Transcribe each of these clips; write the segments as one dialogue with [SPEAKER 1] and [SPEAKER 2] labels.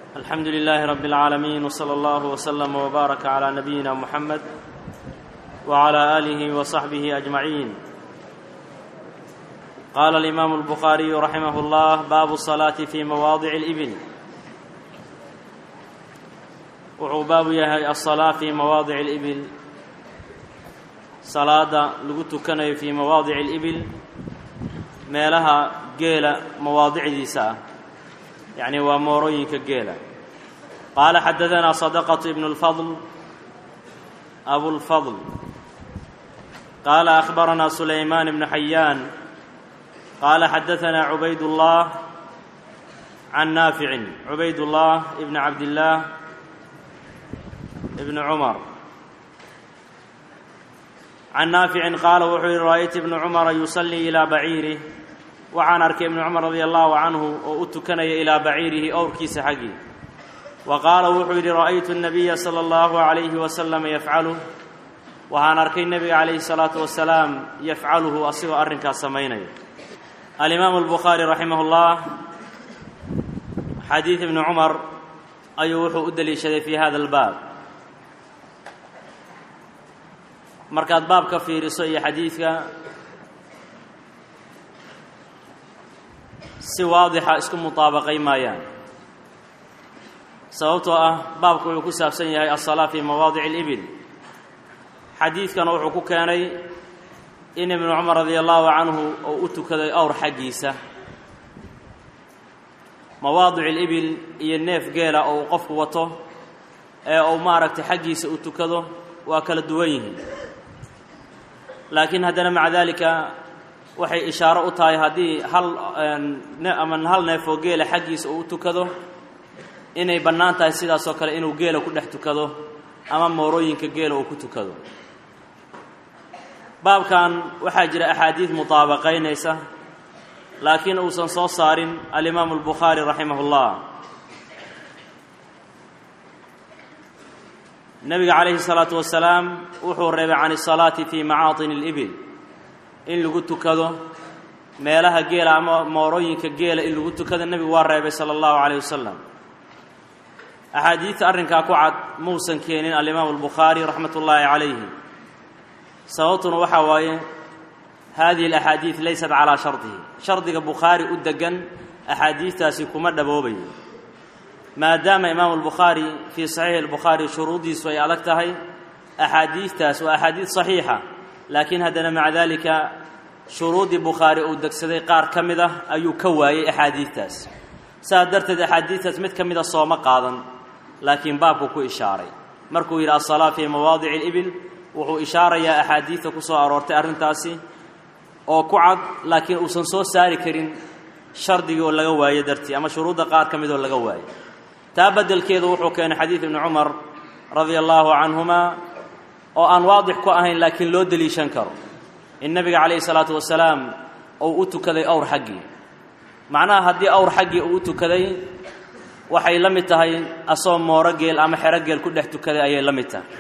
[SPEAKER 1] الحمد لله رب العالمين وصلى الله وسلم وبارك على نبينا محمد وعلى اله وصحبه اجمعين قال الامام البخاري رحمه الله باب الصلاه في مواضع الابل wuxuu baabu yahay alsalaa fii mawaadici alibil salaada lagu tukanayo fii mawaadici alibil meelaha geela mawaadicdiisa ah yacni waa moorooyinka geela qaala xadadanaa sadaqatu ibnu اlfadl abulfadl qaala akhbaranaa sulaymaan ibnu xayaan qaala xadaanaa cubayd اllah can naaficin cubayd اllah ibn cabdillaah ibn cumar can naaficin qaala wuxuu yihi ra'aytu ibnu cumara yusallii ilaa baciirih waxaan arkay ibnu cumar radia allahu canhu oo u tukanaya ilaa baciirihi owrkiisa xaggii wa qaala wuxuu yidhi ra'aytu nabiya sala allahu calayhi wasalam yafcaluh waxaan arkay nebiga calayhi salaatu wasalaam yafcaluhu asigoo arrinkaas samaynaya alimaamu albukhaari raximah llah xadiid ibnu cumar ayuu wuxuu u deliishaday fii hada albaab markaad baab ka fiiriso iyo xadiidka si waadixa isku mutaabaqay maayaan sababtoo ah baabku wuxuu ku saabsan yahay alsalaa fii mawaadici alibil xadiidkana wuxuu ku keenay in ibnu cumar radia allahu canhu uu u tukaday awr xaggiisa mawaadic alibil iyo neef geela oo uu qofku wato ee uu maaragtay xaggiisa u tukado waa kala duwan yihiin laakiin haddana maca daalika waxay ishaaro u tahay haddii hal ama hal neef oo geela xaggiisa uu u tukado inay bannaan tahay sidaasoo kale inuu geela ku dhex tukado ama moorooyinka geela uu ku tukado baabkan waxaa jira axaadiid mutaabaqaynaysa laakiin uusan soo saarin alimaamu albukhaari raximah اllah nebiga calayhi الsalaatu wasalaam wuxuu reebay can الsalaati fii macaaطin اlibil in lagu tukado meelaha geela ama moorooyinka geela in lagu tukado nebigu waa reebay sala allahu calayh wasalam axaadiidta arrinkaa ku cad muusan keenin alimaamu albukhaari raxmat ullaahi calayhi sababtuna waxaa waaye hadihi alaxaadiid laysat calaa shardihi shardiga bukhaari u degan axaadiidtaasi kuma dhaboobayo maadaama imaamu albukhaari fii saxiixi albukhaari shuruuddiisu ay adag tahay axaadiidtaas waa axaadiid saxiixa laakiin haddana maca daalika shuruuddii bukhaari uu degsaday qaar ka mid ah ayuu ka waayey axaadiidtaas saas darteed axaadiidtaas mid ka mida sooma qaadan laakiin baabku ku ishaaray markuu yidhi alsalaa fii mawaadici alibil wuxuu ishaarayaa axaadiidta ku soo aroortay arrintaasi oo ku cad laakiin uusan soo saari karin shardigii oo laga waayo dartii ama shuruudda qaar ka mid oo laga waayo taa beddelkeedu wuxuu keenay xadiid ibni cumar radia allaahu canhuma oo aan waadix ku ahayn laakiin loo deliishan karo in nebiga calayhi salaatu wasalaam uu u tukaday awr xaggii macnaha haddii awr xaggii uu u tukaday waxay la mid tahay asoo mooro geel ama xero geel ku dhex tukaday ayay la mid tahay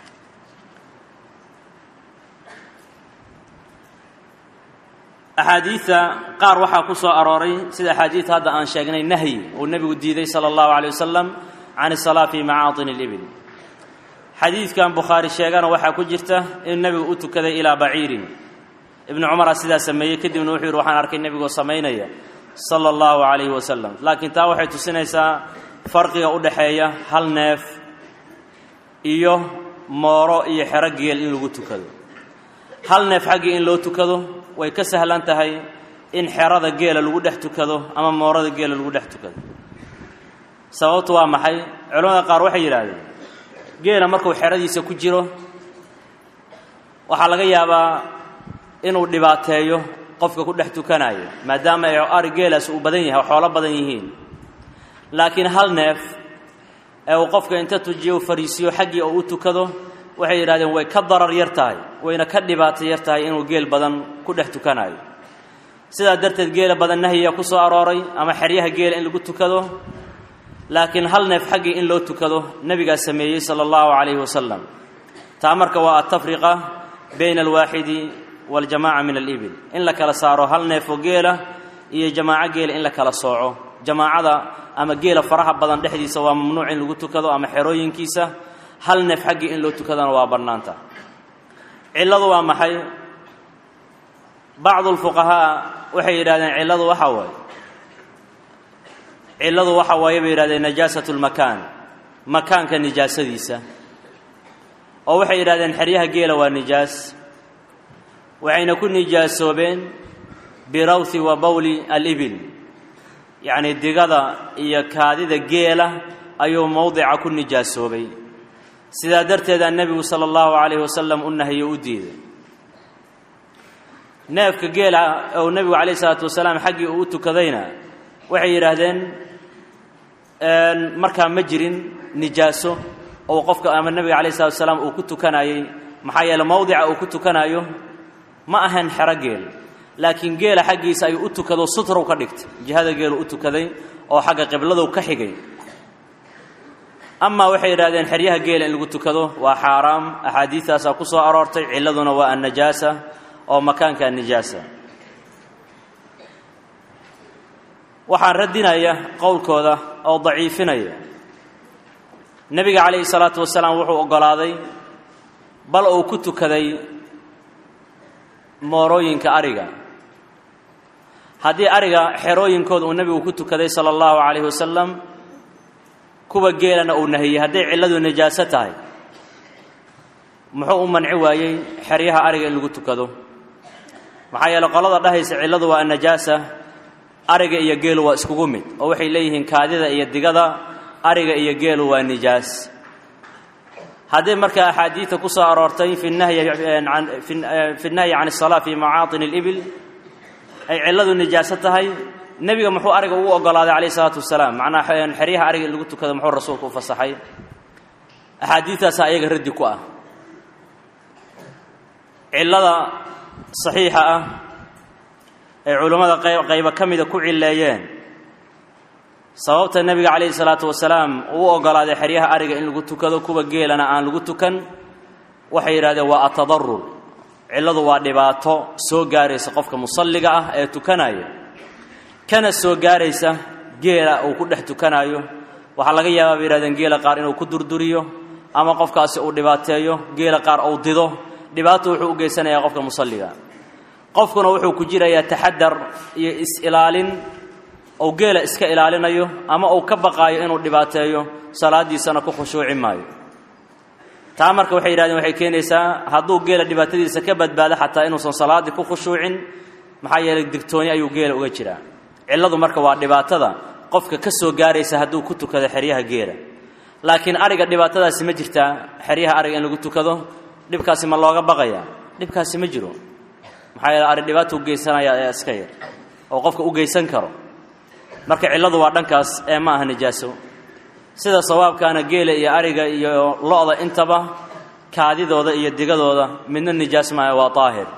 [SPEAKER 1] axaadiidta qaar waxaa ku soo arooray sida axaadiidta hadda aan sheegnay nahyi uu nebigu diiday sala allahu calay wasalam can isalaa fii macaatin alibil xadiidkan bukhaari sheegana waxaa ku jirta in nebigu u tukaday ilaa baciirin ibnu cumara sidaa sameeyey kadibna wuxuu yidhi waxaan arkay nebigoo samaynaya sala allahu calayhi wasalam laakiin taa waxay tusinaysaa farqiga u dhexeeya hal neef iyo mooro iyo xero geel in lagu tukado hal neef xaggii in loo tukado way ka sahlan tahay in xerada geela lagu dhex tukado ama moorada geela lagu dhex tukado sababtu waa maxay culamada qaar waxay yidhaahdeen geela markuu xeradiisa ku jiro waxaa laga yaabaa inuu dhibaateeyo qofka ku dhex tukanayo maadaama ay ari geelaas uu badan yahay xoolo badan yihiin laakiin hal neef ee uu qofka inta tujiyo u fariisiyo xaggii oo u tukado waxay yidhahdeen way ka darar yar tahay wayna ka dhibaato yar tahay inuu geel badan ku dhex tukanayo sidaa darteed geela badan nahyiga ku soo arooray ama xeryaha geela in lagu tukado laakiin hal neef xaggii in loo tukado nebigaa sameeyey sala allahu calayhi wasalam taa marka waa altafriqa bayna alwaaxidi waljamaca min alibil in la kala saaro hal neefoo geela iyo jamaaco geela in la kala sooco jamaacada ama geela faraha badan dhexdiisa waa mamnuuc in lagu tukado ama xerooyinkiisa hal neef xaggii in loo tukadana waa bannaanta cilladu waa maxay bacdu lfuqahaa waxay yidhahdeen cilladu waxa waaye cilladu waxa waaye bay yidhahdeen najaasatu lmakaan makaanka nijaasadiisa oo waxay yidhahdeen xeryaha geela waa nijaas waxayna ku nijaasoobeen birawthi wa bawli alibil yacnii digada iyo kaadida geela ayuu mowdica ku nijaasoobay sidaa darteedaa nebigu sala allahu calayhi wasalam u nahiyo u diiday neefka geela ou nebigu calayhi salaatu wasalaam xaggii uu u tukadayna waxay yidhaahdeen markaa ma jirin nijaaso ou qofka ama nebiga calayhi salatu wasalaam uu ku tukanayey maxaa yeele mowdica uu ku tukanayo ma ahayn xero geel laakiin geela xaggiisa ayuu u tukado sutrow ka dhigtay jihada geelu u tukaday oo xagga qibladow ka xigay amaa waxay yidhahdeen xeryaha geela in lagu tukado waa xaaraam axaadiidtaasaa ku soo aroortay cilladuna waa annajaasa oo makaanka annijaasa waxaan radinaya qowlkooda oo daciifinaya nebiga calayhi salaatu wasalaam wuxuu oggolaaday bal uu ku tukaday moorooyinka ariga haddii ariga xerooyinkooda uu nebigu ku tukaday sala allahu calayhi wasalam kuwa geelana uu nahiyey hadday cilladu najaaso tahay muxuu u manci waayey xeryaha ariga in lagu tukado maxaa yeele qolada dhahaysa cilladu waa annajaasa ariga iyo geelu waa iskugu mid oo waxay leeyihiin kaadida iyo digada ariga iyo geelu waa nijaas haddii markaa axaadiidta ku soo aroortay fi nahyi fi nahyi can asalaa fi macaatin alibil ay cilladu nijaaso tahay nebiga muxuu ariga ugu oggolaaday calayh isalaatu wasalaam macnaha xeryaha ariga in lagu tukado muxuu rasuulku u fasaxay axaadiidtaasaa ayaga raddi ku ah cillada saxiixa ah ay culammada qaybo ka mida ku cilleeyeen sababta nebiga calayhi salaatu wasalaam uu oggolaaday xeryaha ariga in lagu tukado kuwa geelana aan lagu tukan waxay yidhahdeen waa atadarur cilladu waa dhibaato soo gaaraysa qofka musalliga ah ee tukanaya kana soo gaaraysa geela uu ku dhex tukanaayo waxaa laga yaabaa bay yihahdeen geela qaar inuu ku durduriyo ama qofkaasi uu dhibaateeyo geela qaar uu dido dhibaato wuxuu u geysanayaa qofka musalliga qofkuna wuxuu ku jirayaa taxadar iyo is-ilaalin uu geela iska ilaalinayo ama uu ka baqaayo inuu dhibaateeyo salaaddiisana ku khushuuci maayo taa marka waxay yidhahdeen waxay keenaysaa hadduu geela dhibaatadiisa ka badbaado xataa inuusan salaaddii ku khushuucin maxaa yeelay digtooni ayuu geela uga jiraa cilladu marka waa dhibaatada qofka ka soo gaaraysa hadduu ku tukado xeryaha geela laakiin ariga dhibaatadaasi ma jirtaa xeryaha ariga in lagu tukado dhibkaasi ma looga baqaya dhibkaasi ma jiro maxaa yeele ari dhibaato u geysanaya ee iska yar oo qofka u geysan karo marka cilladu waa dhankaas ee ma aha nijaaso sida sawaabkaana geela iyo ariga iyo lo-da intaba kaadidooda iyo digadooda midna nijaas maaha waa daahir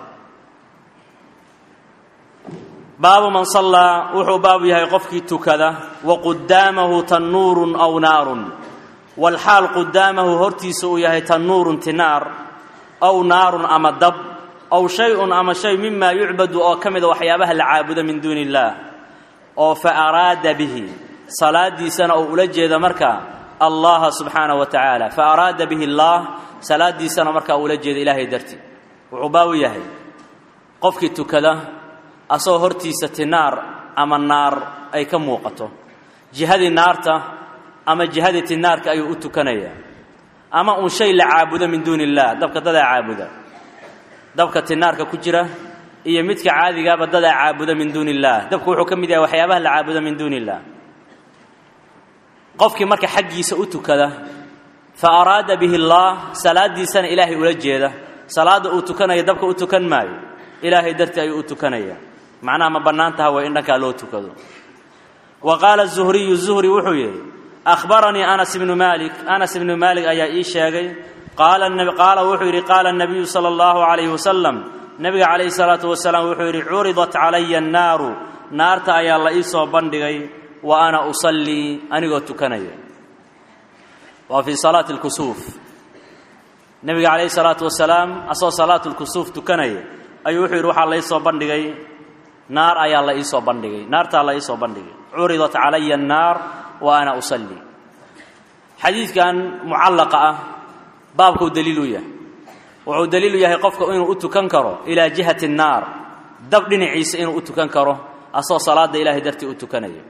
[SPEAKER 1] baabu man sallaa wuxuu baabu yahay qofkii tukada wa qudaamahu tannuurun aw naarun walxaal qudaamahu hortiisa uu yahay tannuurun tinaar aw naarun ama dab aw shay-un ama shay mima yucbadu oo ka mida waxyaabaha la caabudo min duuni illaah oo fa araada bihi salaadiisana uu ula jeeda markaa allaha subxaanahu wa tacaala fa araada bihi allaah salaadiisana markaa uula jeeda ilaahay dartii wuxuu baabu yahay qofkii tukada asagoo hortiisa tinaar ama naar ay ka muuqato jihadii naarta ama jihadii tinaarka ayuu u tukanayaa ama uun shay la caabudo min duuni illaah dabka dadaa caabuda dabka tinaarka ku jira iyo midka caadigaaba dadaa caabuda min duuni illaah dabku wuxuu ka mid yahay waxyaabaha la caabudo min duuni illaah qofkii marka xaggiisa u tukada fa araada bihi allaah salaadiisana ilaahay ula jeeda salaadda uu tukanaya dabka u tukan maayo ilaahay dartii ayuu u tukanaya macnaha ma bannaan taha way in dhankaa loo tukado wa qaala zuhriyu zuhri wuxuu yidhi akhbaranii anas ibnu maalik anas ibnu maalik ayaa ii sheegay qaala wuxuu yidhi qaala nabiyu sala allahu calayhi wasalam nebiga calayhi salaatu wasalaam wuxuu yidhi curidat calaya annaaru naarta ayaa la ii soo bandhigay wa ana usallii anigoo tukanaya waa fii salaati lkusuuf nebiga calayhi salaatu wasalaam asagoo salaatu lkusuuf tukanaya ayuu wuxuu yidhi waxaa la ii soo bandhigay naar ayaa la ii soo bandhigay naartaa la ii soo bandhigay curidat calaya annaar wa ana usalli xadiidkan mucallaqa ah baabkuu daliil u yahay wuxuu daliil u yahay qofka inuu u tukan karo ilaa jihati annaar dab dhinaciisa inuu u tukan karo asagoo salaadda ilaahay dartii u tukanaya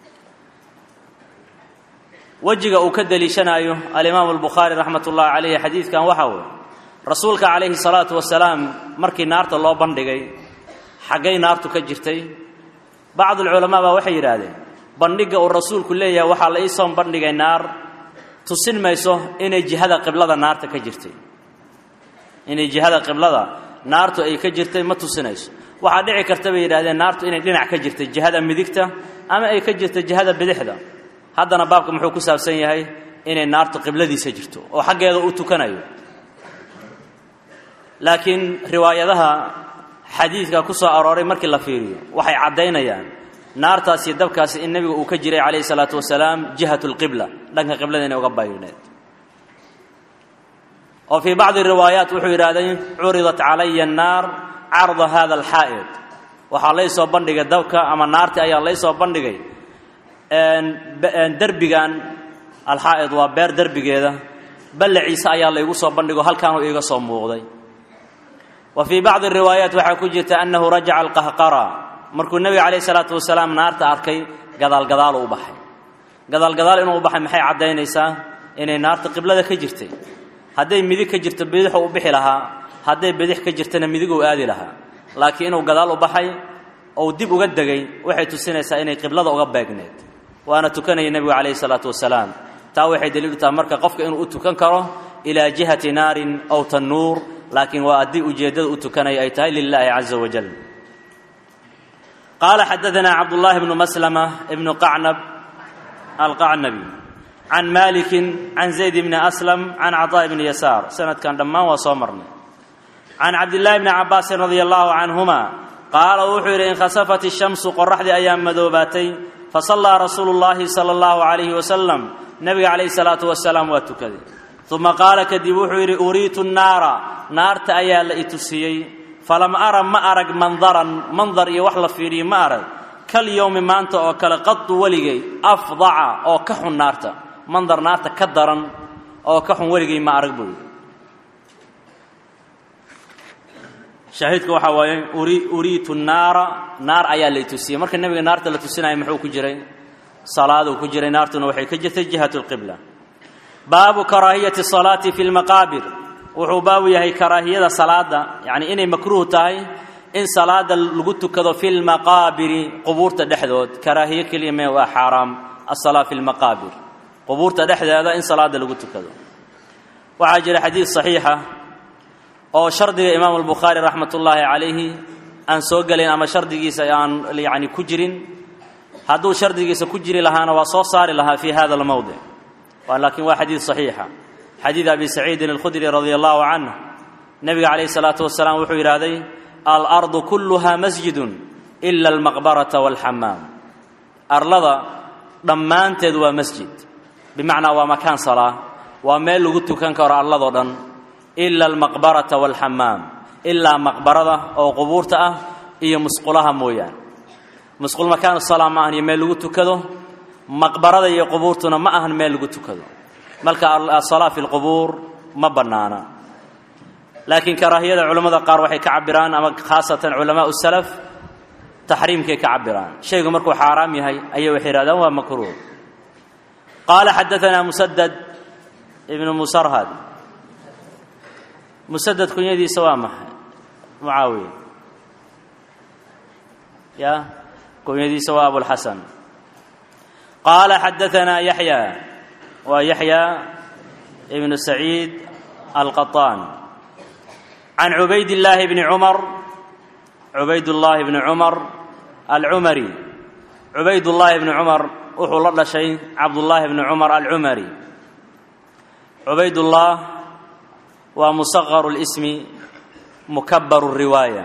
[SPEAKER 1] wejiga uu ka deliishanaayo alimaamu albukhaari raxmat ullahi calayhi xadiidkan waxaa weeye rasuulka calayhi salaatu wasalaam markii naarta loo bandhigay xaggay naartu ka jirtay bacdulculamaa baa waxay yidhaahdeen bandhigga uu rasuulku leeyahay waxaa la iisoo bandhigay naar tusin mayso inay jihada qiblada naarta ka jirtay inay jihada qiblada naartu ay ka jirtay ma tusinayso waxaa dhici karta bay yidhahdeen naartu inay dhinac ka jirtay jihada midigta ama ay ka jirta jihada bidixda haddana baabka muxuu ku saabsan yahay inay naartu qibladiisa jirto oo xaggeeda u tukanayo laakiin riwaayadaha xadiidka ku soo arooray markii la fiiriyo waxay caddaynayaan naartaasi dabkaasi in nebiga uu ka jiray calayhi salaatu wasalaam jihatu lqibla dhanka qiblada inay uga baydhneed oo fii bacdi riwaayaat wuxuu yidhahday curidat calaya annaar carda hada alxaa'id waxaa laysoo bandhigay dabka ama naarti ayaa laysoo bandhigay derbigan alxaa'id waa beer derbigeeda ballaciise ayaa laygu soo bandhigo halkaanuu iiga soo muuqday wa fii bacdi riwaayaat waxaa ku jirta annahu rajaca alqahqara markuu nebiga calayh isalaatu wasalaam naarta arkay gadaalgadaalu u baxay gadaalgadaal inuu u baxay maxay caddaynaysaa inay naarta qiblada ka jirtay hadday midig ka jirto bidixuu u bixi lahaa hadday bidix ka jirtana midiguu aadi lahaa laakiin inuu gadaal u baxay ou dib uga degay waxay tusinaysaa inay qiblada uga beegneed waana tukanaya nebigu calayhi salaatu wasalaam taa waxay daliilu tahay marka qofka inuu u tukan karo ilaa jihati naarin aw tannuur laakiin waa haddii ujeeddada u tukanaya ay tahay lilaahi caza wajal qaala xadaanaa cabdullaahi bnu maslama ibnu qacnab alqacnabi can malikin can zayd bni aslam can caطaa bni yasaar sanadkan dhammaan waa soo marnay can cabdillaahi bni cabaasin radia allahu canhuma qaala wuxuu yidhi inkhasafat ishamsu qoraxdii ayaa madoobaatay fasallaa rasuulu llaahi sala allahu calayhi wasalam nebiga calayhi salaatu wasalaam waa tukaday uma qaala kadib wuxuu yidhi uriitu nnaara naarta ayaa la i tusiyey falam ara ma arag mandaran mandar iyo wax la fiidhiyo ma arag kal yowmi maanta oo kale qadu weligay afdaca oo ka xun naarta mandar naarta ka daran oo ka xun weligay ma arag buu yidhi shaahidku waxaa waaye uriitu naara naar ayaa lay tusiyey marka nebiga naarta la tusinaya muxuu ku jiray salaaduu ku jiray naartuna waxay ka jirtay jihatu lqibla baabu karaahiyati salaati fi lmaqaabir wuxuu baabu yahay karaahiyada salaada yacni inay makruuh tahay in salaada lagu tukado fi lmaqaabiri qubuurta dhexdood karaahiyo keliya mee waa xaaraam asalaa fi lmaqaabir qubuurta dhexdeeda in salaada lagu tukado waxaa jira xadiid saxiixa oo shardiga imaamu albukhaari raxmat ullaahi calayhi aan soo gelayn ama shardigiisa aan yacni ku jirin hadduu shardigiisa ku jiri lahaana waa soo saari lahaa fi hada almowdic laakiin waa xadiid saxiixa xadiid abi saciidin alkhudri radia allahu canh nebiga calayhi salaatu wasalaam wuxuu yidhaahday alardu kulluha masjidun ila almaqbarata walxamaam arlada dhammaanteed waa masjid bimacnaa waa makaan salaa waa meel lagu tukan karo arladoo dhan ila almaqbarata walxamaam ilaa maqbarada oo qubuurta ah iyo musqulaha mooyaan musqul makaan salaa ma ahan iyo meel lagu tukado maqbarada iyo qubuurtuna ma ahan meel lagu tukado marka asalaa fi lqubuur ma bannaana laakiin karaahiyada culammada qaar waxay ka cabiraan ama khaasatan culamaau salaf taxriimkay ka cabiraan shaygu markuu xaaraam yahay ayay waxay yidhahdaan waa makruuh qaala xadaanaa musadad ibnu musarhad musadad kunyadiisa waa maxay mucaawiya ya kunyadiisa waa abulxasan qaala xadaanaa yaxya waa yaxya ibnu saciid alqaطaan can cubayd illaahi bni cumar cubaydullaahi bni cumar alcumari cubaydullaahi bni cumar wuxuu la dhashay cabdullaahi bni cumar alcumari cubaydullah waa musaqaru lismi mukabaru riwaaya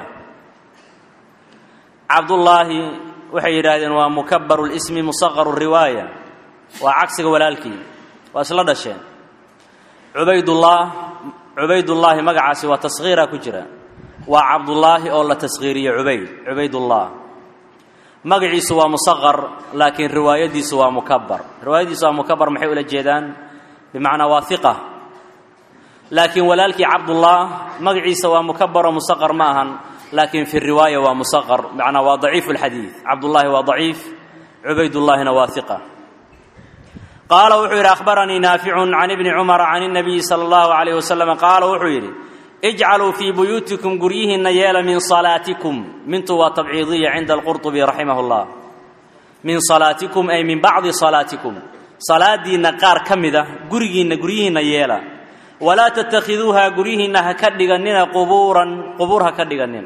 [SPEAKER 1] cabdullaahi waxay yidhaahdeen waa mukabaru lismi musaqaru riwaaya waa cagsiga walaalkii waa isla dhasheen cubaydullah cubaydullaahi magacaasi waa taskhiira ku jira waa cabdullaahi oo la taskhiiriye cubayd cubaydullah magaciisu waa musaqar laakiin riwaayadiisu waa mukabar riwaayadiisu waa mukabar maxay ula jeedaan bimacnaa waa hiqa laakiin walaalkii cabdullah magaciisa waa mukabar oo musaqar ma ahan laakiin fi riwaaya waa musaqar macnaa waa daciif اlxadiid cabdullaahi waa daciif cubaydullaahina waa hiqa qaala wuxuu yidhi akhbaranii naaficun can ibni cumara can الnabiyi salى اllahu alayh wasalam qaala wuxuu yidhi ijcaluu fii buyuutikum guryihiinna yeela min salaatikum mintu waa tabciidiya cinda alqurطubi raximah اllah min salaatikum ay min bacdi salaatikum salaadiinna qaar ka mida gurigiinna guryihiinna yeela walaa tattakhiduuha guryihiinna ha ka dhigannina qubuuran qubuur ha ka dhigannina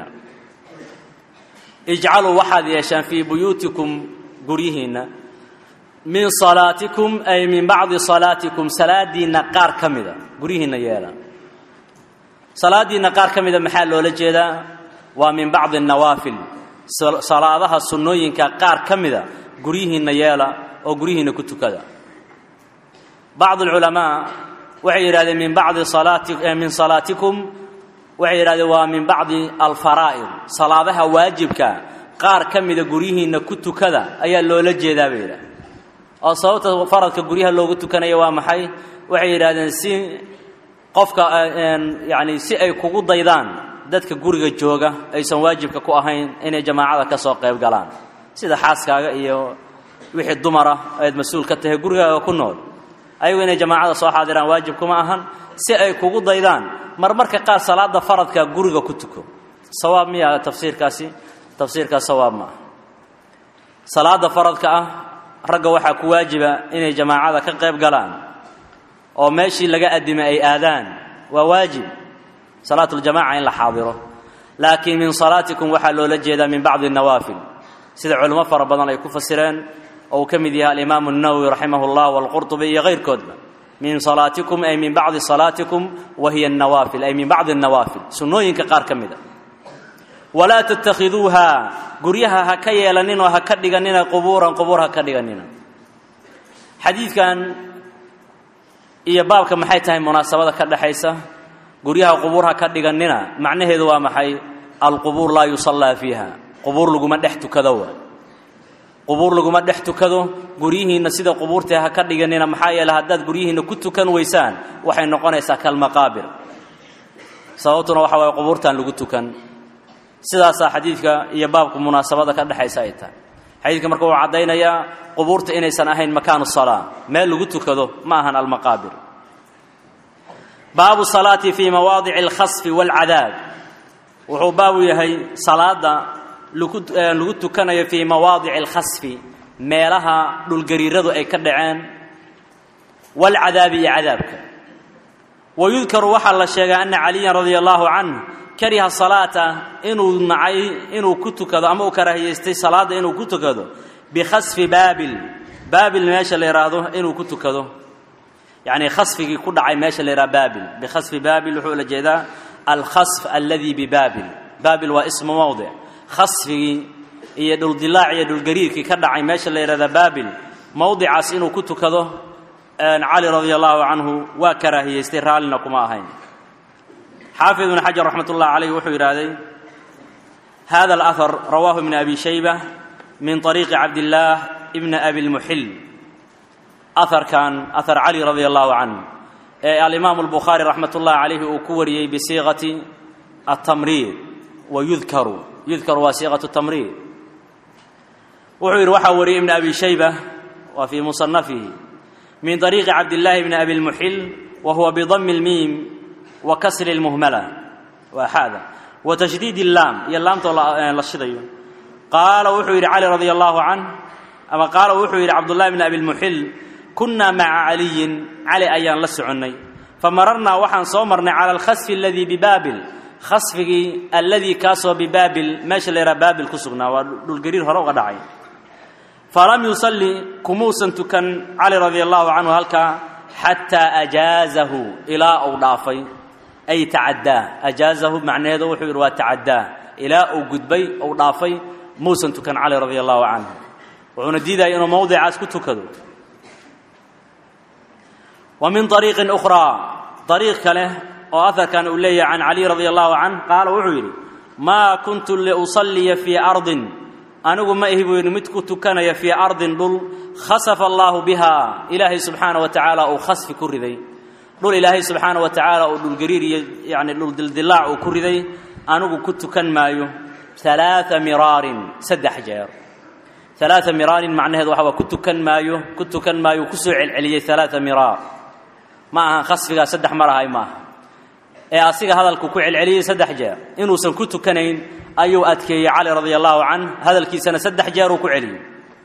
[SPEAKER 1] ijcaluu waxaad yeeshaan fii buyuutikum guryihiinna min salaatikum ay min bacdi salaatikum salaadiinna qaar ka mida guryihiinna yeela salaadiinna qaar ka mida maxaa loola jeedaa waa min bacdi nawaafil salaadaha sunnooyinka qaar ka mida guryihiinna yeela oo guryihiinna ku tukada bacd alculamaa waxay yidhahdeen min bacdi salaati min salaatikum waxay yidhahdeen waa min bacdi alfaraa'id salaadaha waajibka qaar ka mida guryihiinna ku tukada ayaa loola jeedaa bay yidhahdeen oo sababta faradka guryaha loogu tukanaya waa maxay waxay yidhahdeen si qofka yacni si ay kugu daydaan dadka guriga jooga aysan waajibka ku ahayn inay jamaacada ka soo qayb galaan sida xaaskaaga iyo wixii dumara aad mas-uul ka tahay gurigaaga ku nool ayagu inay jamaacada soo xaadiraan waajib kuma ahan si ay kugu daydaan marmarka qaar salaada faradka guriga ku tuko sawaab miya tafsiirkaasi tafsiirkaas sawaab ma ah salaada faradka ah ragga waxaa ku waajiba inay jamaacada ka qayb galaan oo meeshii laga addimay ay aadaan waa waajib salaatuljamaca in la xaadiro laakiin min salaatikum waxaa loola jeedaa min bacdi nawaafil sida culimo fara badan ay ku fasireen oo uu ka mid yahay alimaamu الnawowi raximah اllah wاlqurطubi iyo kayrkoodba min salaatikum ay min bacdi salaatikum wa hiya الnawaafil ay min bacdi الnawaafil sunnooyinka qaar ka mida walaa tattakhiduuha guryaha ha ka yeelaninoo ha ka dhiganina qubuuran qubuur ha ka dhiganina xadiidkan iyo baabka maxay tahay munaasabada ka dhexaysa guryaha qubuur ha ka dhiganina macnaheedu waa maxay alqubuur laa yusallaa fiiha qubuur laguma dhex tukado wa qubuur laguma dhex tukado guryihiinna sida qubuurta ha ka dhiganina maxaa yeele haddaad guryihiinna ku tukan weysaan waxay noqonaysaa kalmaqaabir sababtuna waxa waaye qubuurtaan lagu tukan sidaasaa xadiidka iyo baabka munaasabada ka dhexaysa ay tahay xadiidka marka wuu caddaynayaa qubuurta inaysan ahayn makaanu salaa meel lagu tukado ma ahan almaqaabir baabu salaati fii mawaadici alkhasfi waalcadaab wuxuu baabu yahay salaada lagu tukanayo fii mawaadici alkhasfi meelaha dhulgariiradu ay ka dhaceen waalcadaabi iyo cadaabka wayudkaru waxaa la sheegaa ana caliyan radia allaahu canh kariha salaata inuu nacay inuu ku tukado ama uu karaahiyaystay salaadda inuu ku tukado bikhasfi baabil baabil meesha la yidhaahdo inuu ku tukado yacni khasfigii ku dhacay meesha la yidhaha baabil bikhasfi baabil wuxuu la jeedaa alkhasf alladii bibaabil baabil waa ismu mowdic khasfigii iyo dhuldilaac iyo dhulgariirkii ka dhacay meesha la yidhahda baabil mowdicaas inuu ku tukado cali radia allaahu canhu waa karaahiyaystay raallina kuma ahayn xaafid ibn xajar raxmat ullahi calayh wuxuu yidhaahday hada alahar rawaahu ibn abi shayba min طariiqi cabdillaah ibna abi lmuxil aharkan ahar cali radia allahu canh ee alimaamu albukhaari raxmat ullahi calayhi uu ku wariyey bisiiqati atamriid wa yudkaru yudkaru waa siiqatu tamriid wuxuu yidhi waxaa wariyey ibn abi shayba waa fii musanafihi min طariiqi cabdillaahi bni abi lmuxil wa huwa bidami اlmiim wa kasri اlmuhmala waa xaada wa tashdiid اllaam iyo laamtoo la shidayo qaala wuxuu yidhi cali radia allahu canh ama qaala wuxuu yidhi cabdullahi bni abi lmuxil kunnaa maca caliyin cali ayaan la soconnay famararnaa waxaan soo marnay cala alkhasfi aladii bibaabil khasfigii alladii kaasoo bibaabil meesha la yidhaha baabil ku sugnaa waa dhulgariir hore uga dhacay falam yusalli kumuusan tukan cali radia allahu canhu halkaa xataa ajaazahu ilaa uu dhaafay ay tacaddaa ajaazahu macnaheedu wuxuu yidhi waa tacaddaa ilaa uu gudbay uu dhaafay muusan tukan cali radia allahu canhu wuxuuna diidaya inuu mowdicaas ku tukado wa min ariiqin ukhraa ariiq kale oo aharkan uu leeyahay can cali radia allahu canh qaala wuxuu yidhi maa kuntu liusalliya fii ardin anigu ma ihi buu yidhi mid ku tukanaya fii ardin dhul khasafa allaahu bihaa ilaahay subxaana wa tacaala uu khasfi ku riday dhul ilaahay subxaana wa tacaala uu dhulgariir iyo yacni dhul dildilaac uu ku riday anigu ku tukan maayo alaaa miraarin saddex jeer alaaa miraarin macnaheedu waxa waa ku tukan maayo ku tukan maayo ku soo celceliyey alaaa miraar ma ahan khasfigaa saddex mar ahay maaha ee asiga hadalku ku celceliyey saddex jeer inuusan ku tukanayn ayuu adkeeyey cali radia allahu canh hadalkiisana saddex jeer uu ku celiyey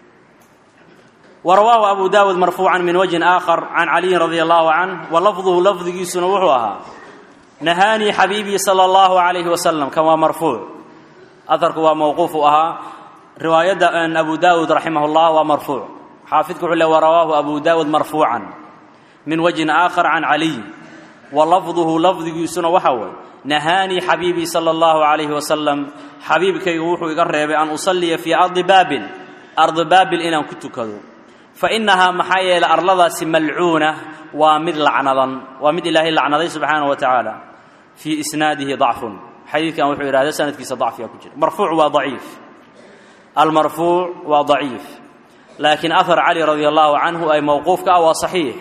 [SPEAKER 1] wa rawaahu abu daawuud marfuucan min wajhin aakhar can caliyin radia allahu canh wa lafduhu lafdigiisuna wuxuu ahaa nahaanii xabiibii sala allahu calayhi wasalam kan waa marfuuc aharku waa mawquuf u ahaa riwaayadda abu daawuud raximah llah waa marfuuc xaafidku wuxuu le wa rawaahu abu daawuud marfuucan min wajhin aakhar can caliy wa lafduhu lafdigiisuna waxa waye nahaanii xabiibii sala allahu calayhi wasalam xabiibkaygu wuxuu iga reebay an usalliya fii ardi baabil ardi baabil inaan ku tukado fa innahaa maxaa yeelay arladaasi malcuuna waa mid lacnadan waa mid ilaahay lacnaday subxaanahu wa tacaala fii isnaadihi dacfun xadiidkan wuxuu yidhahda sanadkiisa dacfiga ku jira marfuuc waa daciif almarfuuc waa daciif laakiin ahar cali radia allahu canhu ay mowquufka ah waa saxiix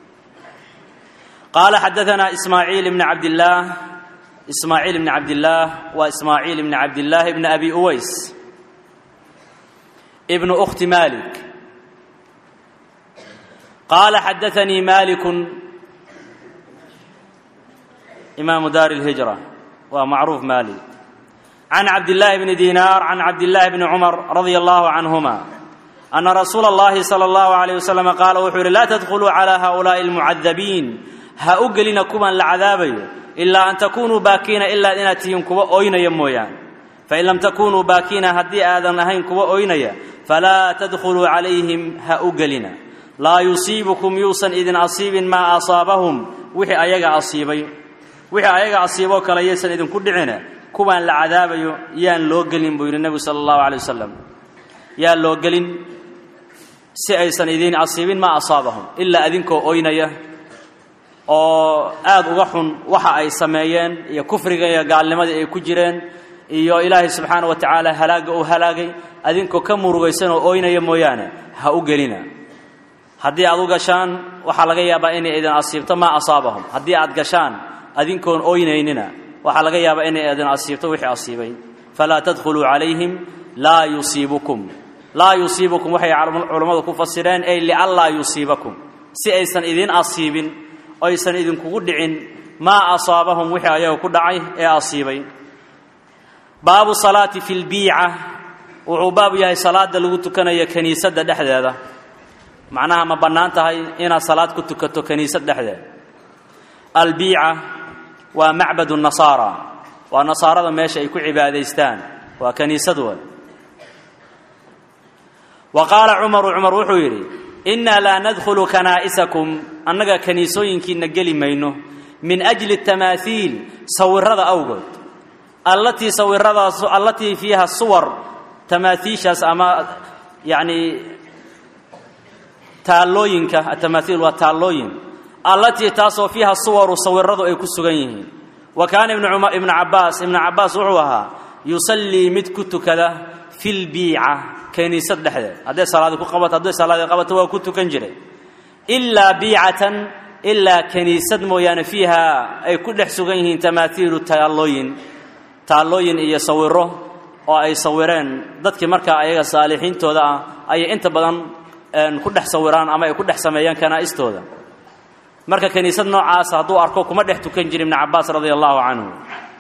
[SPEAKER 1] qaala xadaanaa ismaaciil ibni cabdillaah ismaaciil ibni cabdillaah waa ismaaciil ibni cabdillaahi ibni abi uways ibnu ukhti malik qaala xadaanii malikun imaamu daari اlhijra waa macruuf malik can cabdillaahi bni diinaar can cabdillaahi bni cumar radia allahu canhuma ana rasuula اllahi salى allahu alayh wasalam qaala wuxuu yidhi laa tadkhuluu calaa haؤulaaءi اlmucadabiin ha u gelina kuwan la cadaabayo ilaa an takunuu baakiina ilaa inaad tihiin kuwa oynaya mooyaan fain lam takunuu baakiina haddii aadan ahayn kuwa oynaya falaa tadkhuluu calayhim ha u gelina laa yusiibukum yuusan idin asiibin maa asaabahum wixii ayaga asiibay wixii ayaga asiiboo kale yaysan idinku dhicina kuwaan la cadaabayo yaan loo gelin buu yidhi nebigu sala allahu calay wasalam yaan loo gelin si aysan idiin asiibin maa asaabahum ilaa idinkoo oynaya oo aad uga xun waxa ay sameeyeen iyo kufriga iyo gaalnimadii ay ku jireen iyo ilaahay subxaana wa tacaala halaagga uu halaagay adinkoo ka murugaysan oo oynaya mooyaane ha u gelina haddii aad u gashaan waxaa laga yaabaa inay idin asiibto maa asaabahum haddii aad gashaan adinkoon oynaynina waxaa laga yaabaa inay idin asiibto wixii asiibay falaa tadkhuluu calayhim laa yusiibukum laa yusiibukum waxay culammadu ku fasireen ey lianlaa yusiibakum si aysan idin asiibin aysan idinkugu dhicin maa asaabahum wixii ayaga ku dhacay ee asiibay baabu salaati fi lbiica wuxuu baabu yahay salaada lagu tukanayo kiniisadda dhexdeeda macnaha ma bannaan tahay inaad salaad ku tukato kiniisad dhexdeeda albiica waa macbadu nasaara waa nasaarada meesha ay ku cibaadaystaan waa kiniisad way wa qaala cumaru cumar wuxuu yidhi innaa laa nadkhulu kanaa'isakum annaga kaniisooyinkiinna geli mayno min ajli tamaahiil sawirada awgood allatii sawiradaas allatii fiiha suwar tamaaiishaas ama yacni taallooyinka atamaahiil waa taallooyin allatii taasoo fiiha suwaru sawiradu ay ku sugan yihiin wa kaana ibnu cabbaas ibnu cabbaas wuxuu ahaa yusallii mid ku tukada fi lbiica kaniisad dhexdeed hadday salaadi ku qabato hadday salaadi qabato waa ku tukan jiray ilaa biicatan ilaa kaniisad mooyaane fiiha ay ku dhex sugan yihiin tamaaiilu taallooyin taallooyin iyo sawiro oo ay sawireen dadkii markaa ayaga saalixiintooda ah ayay inta badan ku dhex sawiraan ama ay ku dhex sameeyaan kanaa'istooda marka kaniisad noocaasa hadduu arko kuma dhex tukan jiri ibnu cabbaas radia allahu canhu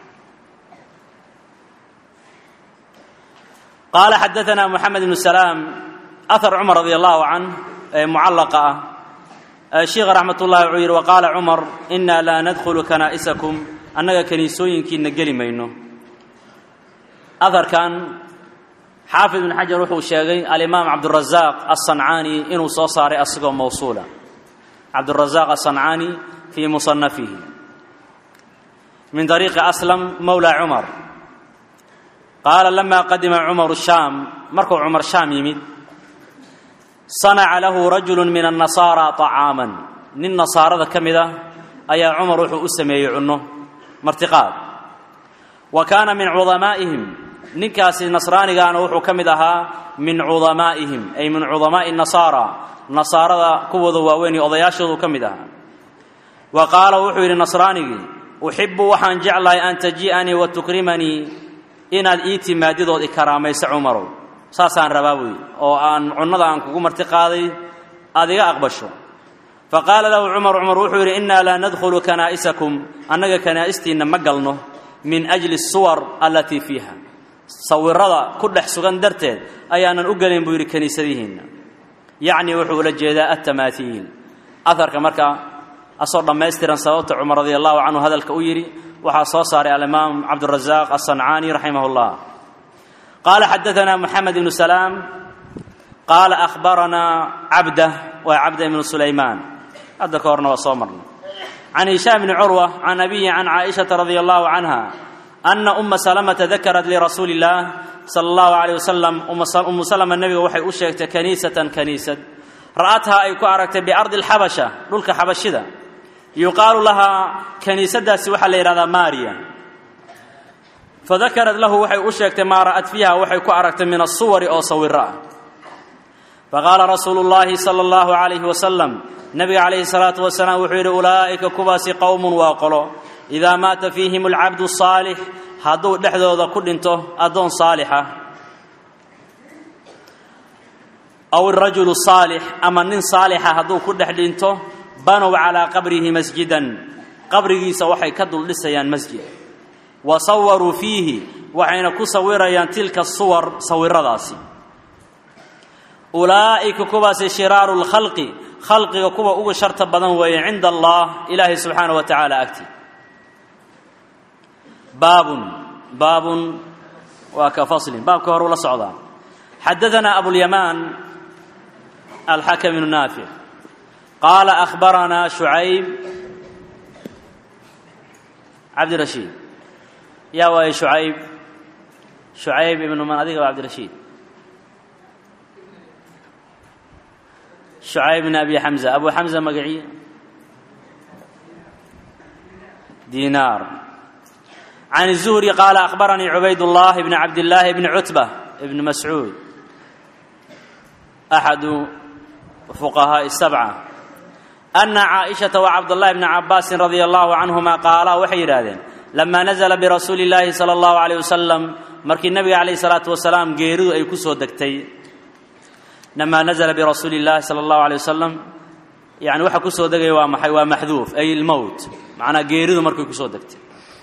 [SPEAKER 1] qaala xadaanaa moxamed ibnu salaam ahar cumar radia allahu canh ee mucallaqa ah sheikha raxmat ullahi wuxuu yidhi waqaala cumar inaa laa nadkhulu kanaa'isakum annaga kaniisooyinkiina geli mayno aharkan xaafid ibn xajar wuxuu sheegay alimaam cabdurazaaq aلصancaani inuu soo saaray asigoo mawsuula cabdurazaaq aلصancaani fii musanafihi min طariiqi aslam mowla cumar qaala lama qadima cumaru shaam markuu cumar shaam yimid sanaca lahu rajulu min الnasaara طacaaman nin nasaarada ka mid ah ayaa cumar wuxuu u sameeyey cunno martiqaad wa kaana min cudamaa'ihim ninkaasi nasraanigaana wuxuu ka mid ahaa min cudamaa'ihim ay min cudamaa'i nasaara nasaarada kuwooda waaweyn iyo odayaashoodu ka mid ahaa wa qaala wuxuu yidhi nasraanigii uxibu waxaan jeclahay an taji'anii wa tukrimanii inaad ii timaadidood i karaamayso cumarow saasaan rabaa buy oo aan cunnada aan kugu marti qaaday aad iga aqbasho fa qaala lahu cumar cumar wuxuu yidhi innaa laa nadkhulu kanaa'isakum annaga kanaa'istiinna ma galno min ajli suwar allatii fiiha sawirada ku dhex sugan darteed ayaanan u gelin buu yidhi kiniisadihiinna yacnii wuxuu ula jeedaa atamaaiil aharka marka asoo dhammaystiran sababta cumar radi allahu canhu hadalka u yidhi waxaa soo saaray alimaam cabdurazaaq asancaani raximah اllah qaala xadaanaa moxamed ibnu salaam qaala ahbaranaa cabda waa cabda ibnu sulaymaan hadda ka horna waa soo marnay can hishaam bni curwa can abiyi can caaishata radia allahu canha ana uma salamata dakarat lirasuuli اllah sala allahu alayh wasalam umu salama nebiga waxay u sheegtay kaniisatan kaniisad ra'athaa ay ku aragtay biardi alxabasha dhulka xabashida yuqaalu lahaa kaniisadaasi waxaa la yidhahdaa maariya fadakarad lahu waxay u sheegtay maa ra'at fiiha waxay ku aragtay min asuwari oo sawiro ah faqaala rasuulu llaahi sala allahu calayhi wasalam nebiga calayhi salaatu wasalaam wuxuu yidhi ulaa'ika kuwaasi qowmun waa qolo idaa maata fiihim alcabdu saalix hadduu dhexdooda ku dhinto addoon saalixa aw irajulu saalix ama nin saalixa hadduu ku dhex dhinto banow calaa qabrihi masjidan qabrigiisa waxay ka duldhisayaan masjid wa sawaruu fiihi waxayna ku sawirayaan tilka suwar sawiradaasi ulaa'ika kuwaasi shiraaru lkhalqi khalqiga kuwa uga sharta badan weeye cinda allah ilaahay subxaana wa tacaala agti baabun baabun waa ka faslin baabka hore ula socdaa xadaanaa abulyamaan alxakam ibnu naafic qaala ahbaranaa shucayb cabdirashiid yaa waaye shucayb shucayb ibnu man adiga waa cabdirashiid shucayb bn abi xamza abu xamza magacii dinaar can الzuhri qaala akhbaranii cubayd اllah bn cabd llaahi bni cutba bni mascuud axadu fuqahaaءi الsabca ana caaئishaةa wacabdالlahi bni cabaasin radia allahu canهuma qaalaa waxay yidhaahdeen lama nazla birasuuli اllaahi salى اllahu عalيه wasalam markii nebiga calayh الsalaatu wasalaam geeridu ay ku soo degtay lama nazla birasuuli اllahi salى اllahu عalيه wasalam yani waxa ku soo degaya waa maxay waa maxduuf ay ilmowt macnaa geeridu markay ku soo degtay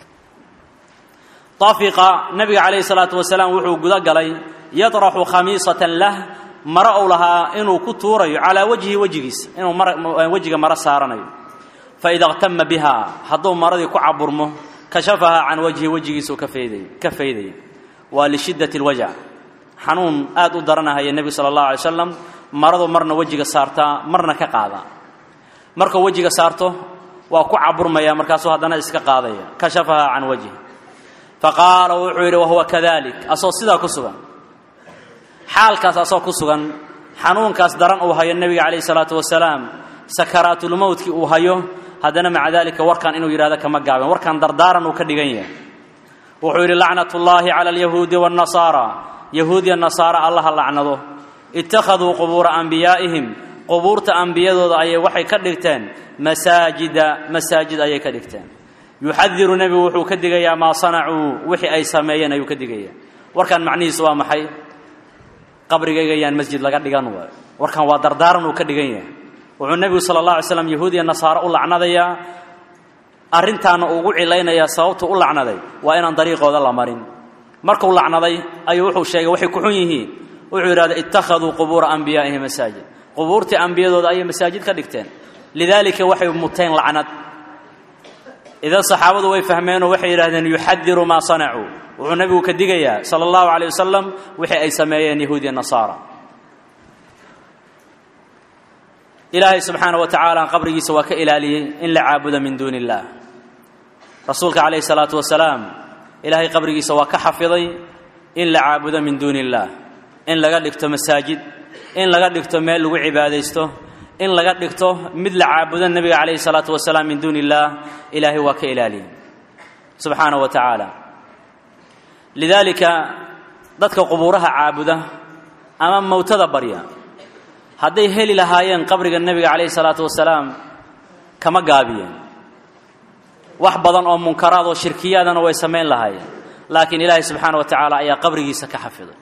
[SPEAKER 1] tafiqa nebiga calayhi salaatu wasalaam wuxuu guda galay yaطraxu khamiisatan lah maro ou lahaa inuu ku tuurayo calaa wajhi wejigiisa inuu wejiga maro saaranayo faida اqtama biha hadduu maradii ku caburmo kashafahaa can wajhi wejigiisuu ka fayday ka faydaya waa lishiddati اlwajc xanuun aad u daranahaya nebigu sala اllahu alay slam maradu marna wejiga saartaa marna ka qaadaa markuu wejiga saarto waa ku caburmaya markaasuu haddana iska qaadaya kashafahaa can wajhi faqaala wuxuu yidhi wahuwa kadalik asoo sidaa ku sugan xaalkaas asoo ku sugan xanuunkaas daran uu hayo nebiga calayh salaatu wasalaam sakaraatulmowtkii uu hayo haddana maca dalika warkan inuu yidhahdo kama gaaben warkan dardaaran uu ka dhigan yahay wuxuu yidhi lacnat ullaahi cala alyahuudi waannasaara yahuudiya nasaara allaha lacnado ittakhaduu qubuura ambiyaa'ihim qubuurta ambiyadooda ayay waxay ka dhigteen masaajida masaajid ayay ka dhigteen yuxadiru nebigu wuxuu ka digayaa maa sanacuu wixii ay sameeyeen ayuu ka digayaa warkan macnihiisu waa maxay qabrigayga yaan masjid laga dhigan waayo warkan waa dardaaran uu ka dhigan yahay wuxuu nebigu sala allah alay slam yahuudiya nasaaro u lacnadayaa arrintaana ugu cilaynayaa sababtu u lacnaday waa inaan dariiqooda la marin markuu lacnaday ayuu wuxuu sheegay waxay ku xun yihiin wuxuu yidhahda ittakhaduu qubuura ambiyaa'ihim masaajid qubuurtii ambiyadooda ayay masaajid ka dhigteen lidaalika waxay muteen lacnad idan saxaabadu way fahmeenoo waxay yidhahdeen yuxadiru maa sanacuu wuxuu nebigu ka digayaa sala allahu calayh wasalam wixii ay sameeyeen yahuudiya nasaara ilaahay subxaana wa tacaala qabrigiisa waa ka ilaaliyey in la caabuda min duuni illaah rasuulka calayhi salaatu wasalaam ilaahay qabrigiisa waa ka xafiday in la caabudo min duuni illaah in laga dhigto masaajid in laga dhigto meel lagu cibaadaysto in laga dhigto mid la caabudo nebiga calayhi salaatu wasalaam min duuni illaah ilaahay waa ka ilaaliyey subxaana wa tacaala lidaalika dadka qubuuraha caabuda ama mowtada barya hadday heli lahaayeen qabriga nebiga calayhi salaatu wasalaam kama gaabiyeen wax badan oo munkaraad oo shirkiyaadana way samayn lahaayeen laakiin ilaahay subxaana wa tacaala ayaa qabrigiisa ka xafiday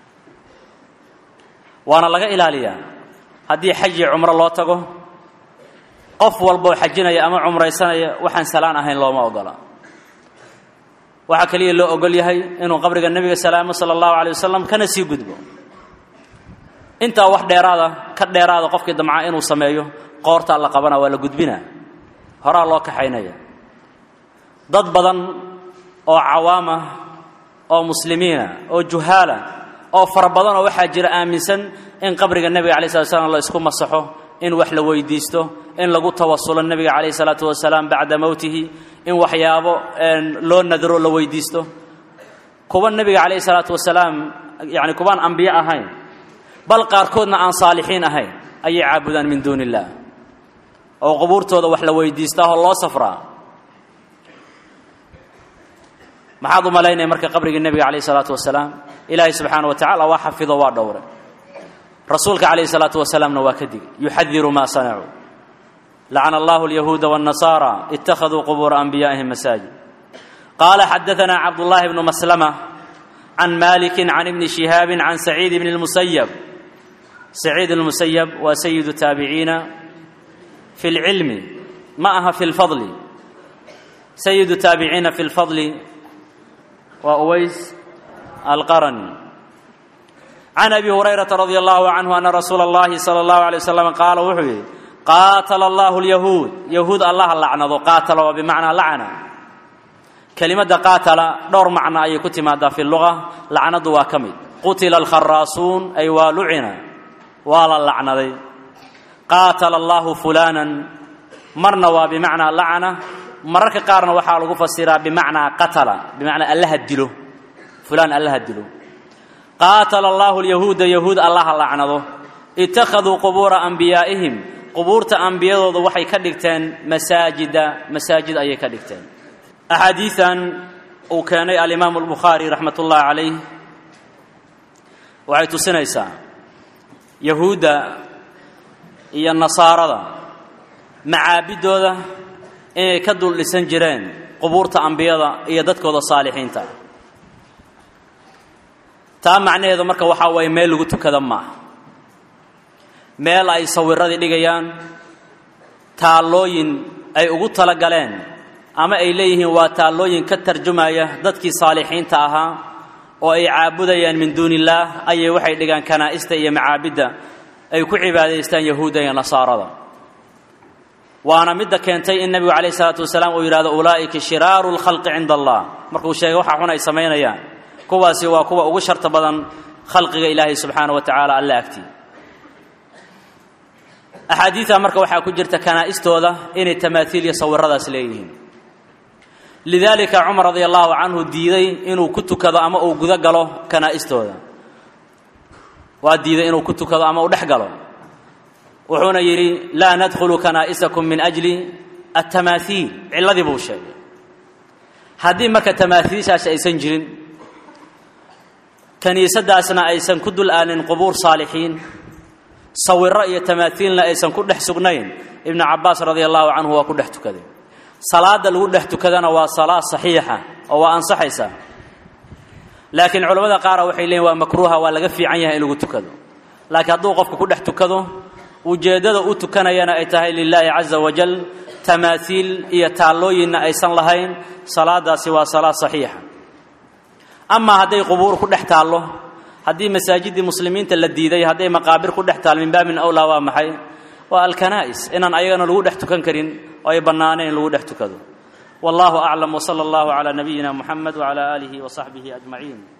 [SPEAKER 1] waana laga ilaaliyaa haddii xaj iyo cumro loo tago qof walboo xajinaya ama cumraysanaya waxaan salaan ahayn looma ogola waxaa keliya loo ogol yahay inuu qabriga nebiga salaamo sala allahu calay wasalam kana sii gudbo intaa wax dheeraada ka dheeraada qofkii damca inuu sameeyo qoortaa la qabana waa la gudbinaa horaa loo kaxaynaya dad badan oo cawaama oo muslimiina oo juhaala oo fara badan oo waxaa jira aaminsan in qabriga nebiga alai slat slam la isku masaxo in wax la weydiisto in lagu tawasulo nebiga calayhi salaatu wasalaam bacda mowtihi in waxyaabo loo nadro la weydiisto kuwa nebiga calayhi salaatu wasalaam yani kuwaan ambiye ahayn bal qaarkoodna aan saalixiin ahayn ayay caabudaan min duuni illaah oo qubuurtooda wax la weydiistaa oo loo safraa maxaad u malaynaya marka qabrigii nebiga calayhi salaatu wasalaam ilaahay subxaana wa tacala waa xafido waa dhowre rasuulka calayhi salaatu wasalaamna waa ka digay yuxadiru maa sanacuu lacana allahu alyahuuda waاnnasaara ittakhaduu qubuura anbiyaa'ihim masaajid qaala xadaanaa cabdullaahi bnu maslama can maliki can ibni shihaabi can saciid bni اlmusayab saciid اlmusayab waa sayidu taabiciina fi اlcilmi ma aha fi اlfadli sayidu taabiciina fi اlfadli waa uways alqarani can abi hurayrata radi allahu canhu ana rasuula اllahi salى اllahu alay wasalam qaala wuxuu yidhi qaatala allahu اlyahuud yahuud allaha lacnado qaatala waa bimacnaa lacna kelimadda qaatala dhowr macno ayay ku timaadaa fi luga lacnadu waa ka mid qutila alkharaasuun ay waa lucina waa la lacnaday qaatala allahu fulaanan marna waa bimacnaa lacna mararka qaarna waxaa lagu fasiraa bimacnaa qatala bimacnaa allaha dilo fulaan allaha dilo qaatala allahu lyahuuda yahuud allaha lacnado ittakhaduu qubuura anbiyaa'ihim qubuurta ambiyadooda waxay ka dhigteen masaajida masaajid ayay ka dhigteen axaadiidan uu keenay alimaamu albukhaari raxmat ullaahi calayh waxay tusinaysaa yahuudda iyo nasaarada macaabiddooda inay ka dul dhisan jireen qubuurta ambiyada iyo dadkooda saalixiinta taa macnaheedu marka waxaa waye meel lagu tukada maaha meel ay sawiradii dhigayaan taallooyin ay ugu talagaleen ama ay leeyihiin waa taallooyin ka tarjumaya dadkii saalixiinta ahaa oo ay caabudayaan min duuni illaah ayay waxay dhigaan kanaa'ista iyo macaabidda ay ku cibaadaystaan yahuudda iyo nasaarada waana midda keentay in nebigu calayhi salaatu wasalaam uu yidhahdo ulaa'ika shiraaru lkhalqi cinda allah markuu sheegay waxa xun ay samaynayaan kuwaasi waa kuwa ugu sharta badan khalqiga ilaahay subxaana wa tacaala alla agtii axaadiida marka waxaa ku jirta kanaa'istooda inay tamaaiil iyo sawiradaas leeyihiin lidaalika cumar radia allahu canhu diiday inuu ku tukado ama uu guda galo kanaa'istooda waa diiday inuu ku tukado ama uu dhex galo wuxuuna yidhi laa nadkhulu kanaa'isakum min ajli atamaaiil cilladii buu sheegay haddii marka tamaaiishaasi aysan jirin kiniisadaasna aysan ku dul aanin qubuur saalixiin sawiro iyo tamaaiilna aysan ku dhex sugnayn ibnu cabaas radia allahu canhu waa ku dhex tukaday salaada lagu dhex tukadana waa salaa saxiixa oo waa ansaxaysaa laakiin culamada qaara waxay leeyiin waa makruuha waa laga fiican yahay in lagu tukado laakiin hadduu qofku ku dhex tukado ujeeddada u tukanayana ay tahay lilaahi caza wajal tamaaiil iyo taallooyinna aysan lahayn salaadaasi waa salaa saxiixa amaa hadday qubuur ku dhex taallo haddii masaajidii muslimiinta la diiday hadday maqaabir ku dhex taal min baabin awlaa waa maxay waa alkanaa'is inaan ayagana lagu dhex tukan karin oo ay bannaaneen in lagu dhex tukado wallahu aclam wsala allahu calaa nabiyina muxamed wcala aalihi wasaxbihi ajmaciin